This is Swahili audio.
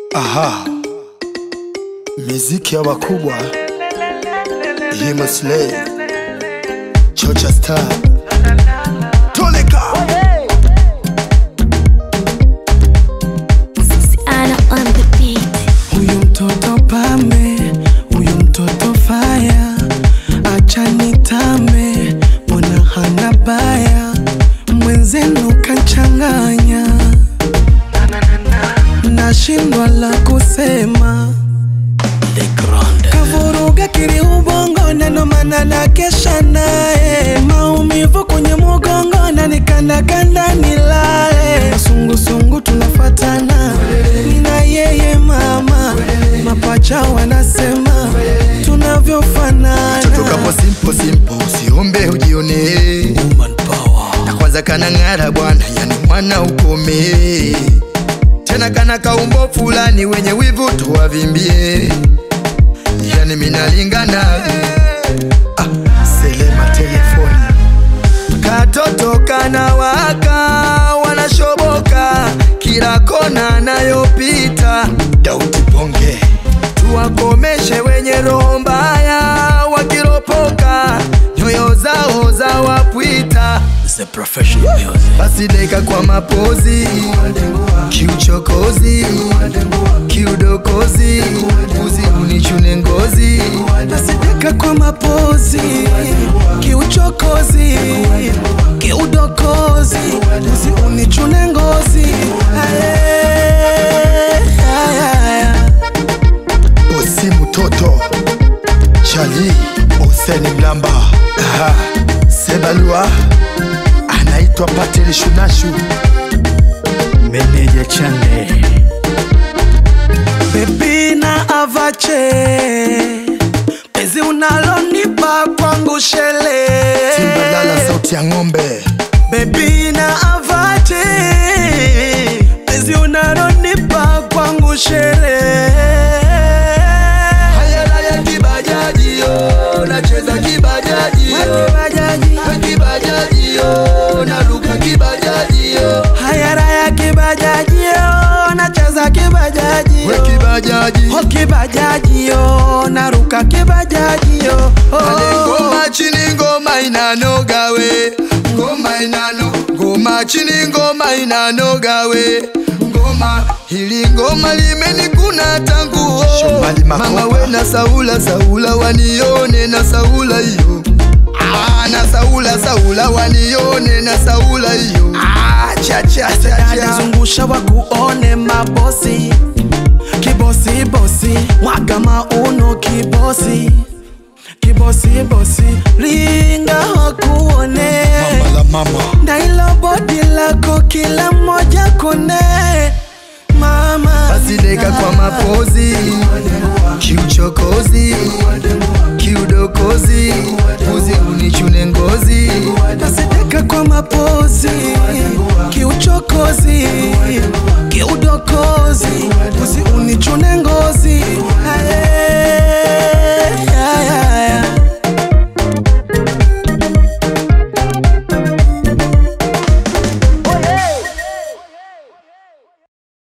Aha, miziki ya wakubwa Himo Slay Chocha Star Toleka Ana on the beat. Huyu mtoto pambe, huyu mtoto faya, acha nitame, mbona hana baya, mwenzenu kanchanganya, nashindwa la kusema, kavuruga kiri ubongo, neno mana na kesha naye, maumivu kwenye mugongo, na nikandakanda nilale, masungusungu tunafatana, nina yeye mama, mapacha wanasema tunavyofanana. Tutokapo simple simple usiombe ujione Na kwanza kana ng'ara bwana yani mwana ukome Tena kana kaumbo fulani wenye wivu tuwavimbie Yani minalingana ah, Selema telefoni Katoto kana waka wanashoboka kila kona nayopita Dauti Bonge tuwakomeshe wenye roho mbaya wakiropoka nyoyo zao za wapwita basi deka kwa mapozi kiuchokozi kiudokozi uzi unichune ngozi nasideka kwa mapozi kiuchokozi kiudokozi usi unichune ngozi Aye, aye, aye. osi mtoto chali oseni mlamba Aha, sebalua anaitwa pateli shunashu meneja chande bebi na avache pezi unalonipa kwangu shele timbalala sauti ya ng'ombe bebi na avache pezi unalonipa kwangu shele hayala ya kibajaji yo nacheza kibajaji yo kibajaji yo naruka kibajaji yo hayara ya kibajajio nacheza kibajajio we kibajaji Oh, kibajajio naruka kibajajio ale ngoma chini ngoma inanoga we ngoma inano ngoma chini ngoma inanoga we ngoma hili ngoma limenikuna tangu mama we na saula saula wanione na saula hiyo Ah, na saula saula wanione na saula hiyo Ah, cha cha cha cha dalizungusha wakuone mabosi kibosibosi mwaga mauno kibosi kibosibosi linga wakuone Mama la mama ndailo bodi lako kila mmoja kone mama basi deka kwa mapozi kiuchokozi kiudokozi uzi unichune ngozi nasideka kwa mapozi kiuchokozi kiudokozi